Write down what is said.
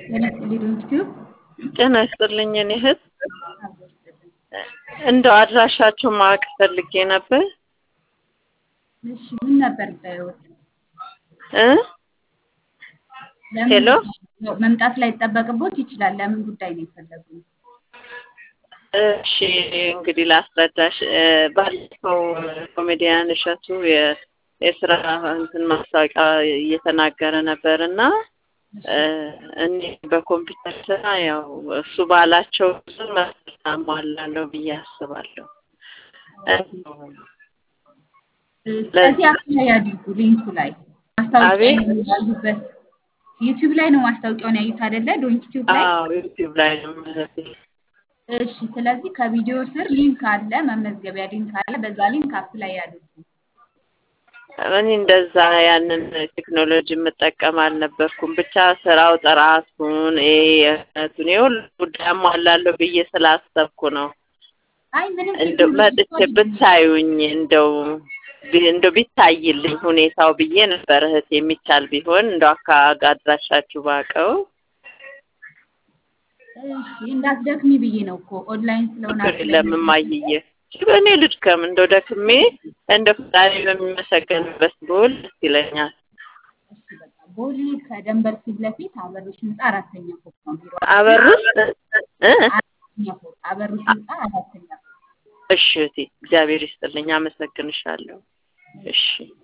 ጤና ይስጥልኝ ዩቲዩብ ጤና ይስጥልኝ እኔ እህት እንደው አድራሻችሁ ማወቅ ፈልጌ ነበር እሺ ምን ነበር ይጠየቁት እ ለምን ሄሎ መምጣት ላይ ይጠበቅቦት ይችላል ለምን ጉዳይ ነው የፈለጉት እሺ እንግዲህ ላስረዳሽ እ ባለፈው ኮሜዲያን እሸቱ የ- የስራ እንትን ማስታወቂያ እየተናገረ ነበር እና እ እኔ በኮምፒውተር ስራ ያው እሱ ባላቸው ብዙ መስፈርት አሟላለሁ ብዬ አስባለሁ። ስለዚህ አፕላይ ያድርጉ ሊንኩ ላይ ማስታወቂያ አቤት ያዩበት ዩቲዩብ ላይ ነው ማስታወቂያውን ያዩት አይደለ ዶንት ዩቲዩብ ላይ አዎ ዩቲዩብ ላይ ነው ማለት ነው። እሺ ስለዚህ ከቪዲዮ ስር ሊንክ አለ መመዝገቢያ ሊንክ አለ በዛ ሊንክ አፕላይ ያድርጉ እኔ እንደዛ ያንን ቴክኖሎጂ የምጠቀም አልነበርኩም። ብቻ ስራው ጥራቱን ይሄ የእውነቱን የሁሉ ጉዳይ አሟላለሁ ብዬ ስላሰብኩ ነው። አይ ምንም እንደው ቴክኖሎጂ መጥቼ እኮ አይደለም። ብታዩኝ እንደው ቢ- እንደው ቢታይልኝ ሁኔታው ብዬ ነበር እህት የሚቻል ቢሆን እንደው አካባቢ አድራሻችሁ ባቀው እሺ እንዳትደክሚ ብዬ ነው እኮ ኦንላይን ስለሆነ ችግር አፕላይ የለም እማዬ። እኔ ልድከም እንደው ደክሜ እንደ ፈጣሪ በሚመሰገንበት ብውል ደስ ይለኛል። እሺ በቃ ቦሌ ከደንበል ፊት ለፊት አበሮች ህንፃ አራተኛ ፎቅ ነው ቢሮ አበሩስ እ አራተኛ ፎቅ አበሮች ህንፃ አራተኛ ፎቅ እሺ እህቴ እግዚአብሔር ይስጥልኝ፣ አመሰግንሻለሁ። እሺ